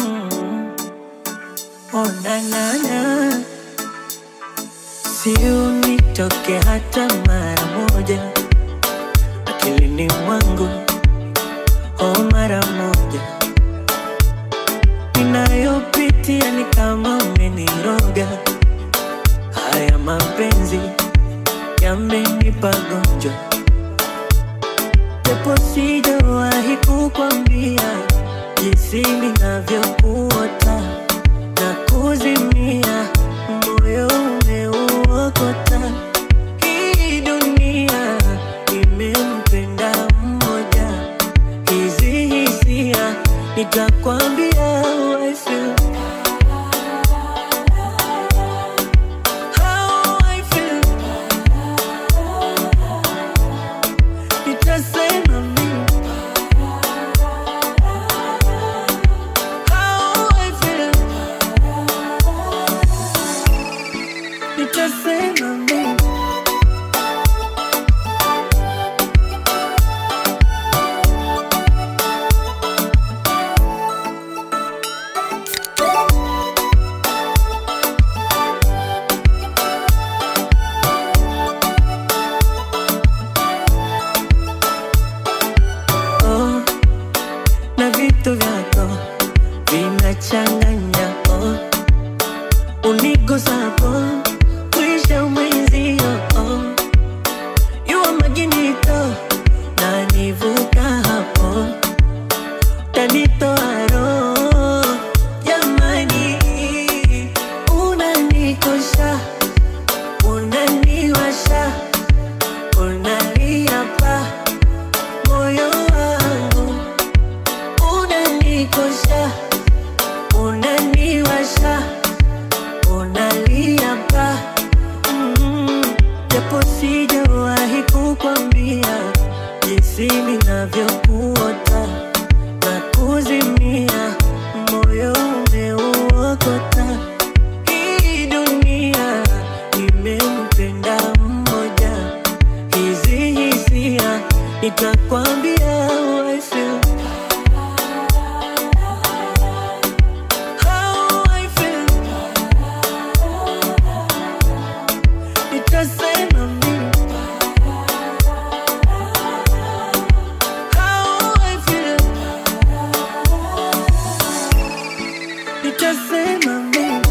Oh, na, na, na. Si unitoke hata mara moja akilini mwangu, oh, mara moja ninayopitia ni kama umeniroga. Haya mapenzi yamenipa gonjwa, japo sijawahi kukwambia jinsi ninavyokuota na kuzimia, moyo umeuokota. Hii dunia imempenda mmoja, hizi hisia nitakwambia how I feel. How I feel. Nitasema mimi how I feel. Nitasema mimi oh, na vitu vyako vinachanganya oh, unigusapo kuisha mwenzio oh, yuwa maginito na nivuka hapo tanitoa roho jamani, unanikosha unaniwasha unalia pa moyo wangu unanikosha unaniwasha unalia pa mm, japo sijawahi kukwambia jinsi ninavyokuota na kuzimia moyo umeuokota hii dunia imempenda mmoja hizi hisia nitakwambia how I feel. How I feel. Nitasema mimi how I feel. Nitasema mimi